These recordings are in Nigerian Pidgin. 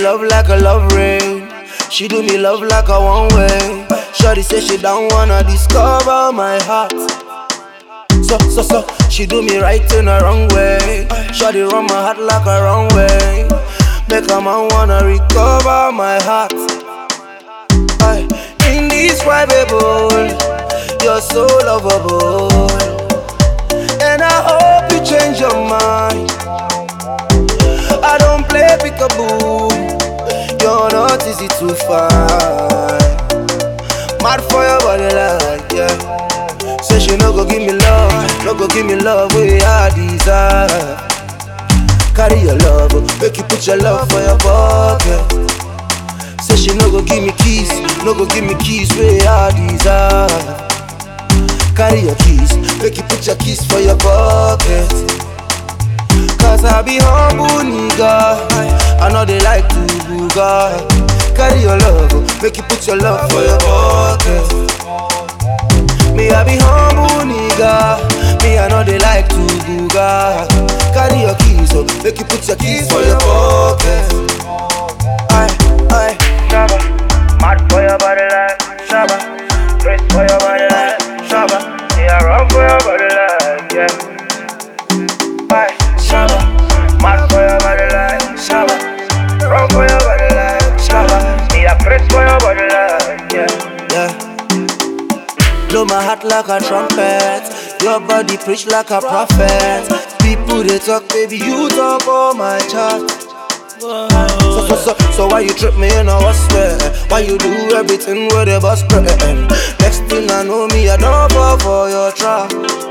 love like a love rain. She do me love like a one way. Shorty say she don't wanna discover my heart. So, so, so, she do me right in the wrong way. Shorty run my heart like a wrong way. Make a man wanna recover my heart. Aye. Indescribable, you're so lovable. And I hope you change your mind. I don't play peekaboo. You're not easy to find. Mad for your body like yeah. Say she no go give me love, no go give me love where I desire. Carry your love, make you put your love for your pocket. Say she no go give me keys, no go give me keys where I desire. Carry your keys, make you put your keys for your pocket. Cause I be humble nigga, I know they like to booga. Carry your love, make you put your love for your pocket. Me I be humble nigga, me I know they like to booga. Carry your keys, so make you put your keys for your pocket. Aye, aye. Shabba, mad for your body like Shabba, press for your body like Shabba, yeah, run for your body like yeah. Aye, Shabba, mad for your body like Shabba, run for your body like Shabba, yeah, press for your body like yeah. yeah. Blow my heart like a trumpet. Your body preach like a prophet. People they talk, baby, you talk on my chart. So, so, so, so why you trip me in a what's swear? Why you do everything with a bus spread? Next thing I know me, I don't fall for your trap.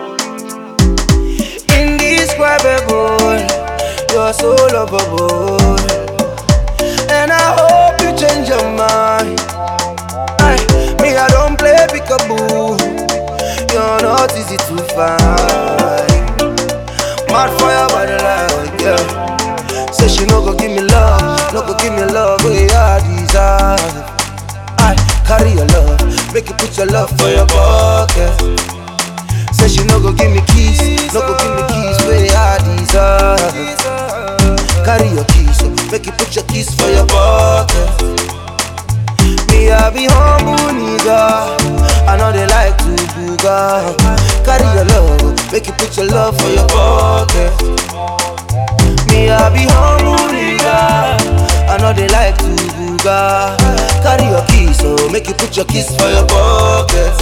Indescribable, you're so lovable. And I hope you change your mind. Aye, me, I don't play peekaboo. You're not easy to find. Mad for your body like yeah. Say she no go give me love, no go give me love where I desire. I carry your love, make you put your love for your pocket. Say she no go give me keys, no go give me keys where I desire. Carry your keys, so make you put your keys for your pocket. Me I be humble nigga, I know they like to booga. Carry your love, make you put your love for your pocket. Me, I be humble nigga. I know they like to booga. Carry your keys, so make you put your keys for your pocket.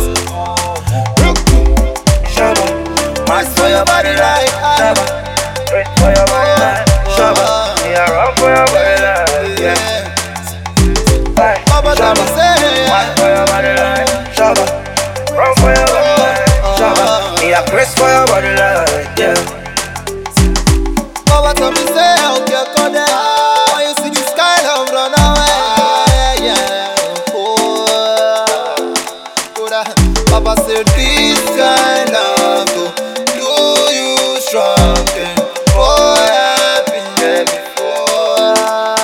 Shabba, mad for your body like Shabba, press for your body like Shabba, yeah, run for your body like yeah. Aye, Baba tell me Shabba, say mad for your body like Shabba, run for your body like Shabba, yeah, press for your body like yeah. Baba tell me say out your corner When you see the sky love run away yeah. Oh, Koda. Baba said this kind of go Do you strong and Boy I've been there before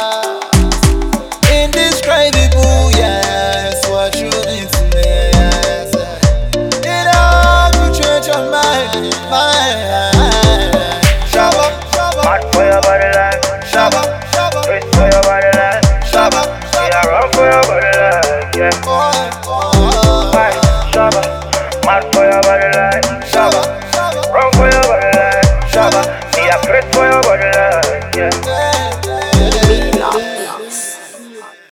Indescribable yes What you mean to me yes It all could change your mind Mind Shabba, shabba Mad for your body like Shabba, shabba, press for your body like shabba, yeah, run for your body like yeah. boy, boy. Aye, Shabba, mad for your body like Shabba, shabba, Run for your body like shabba, Yeah, press for your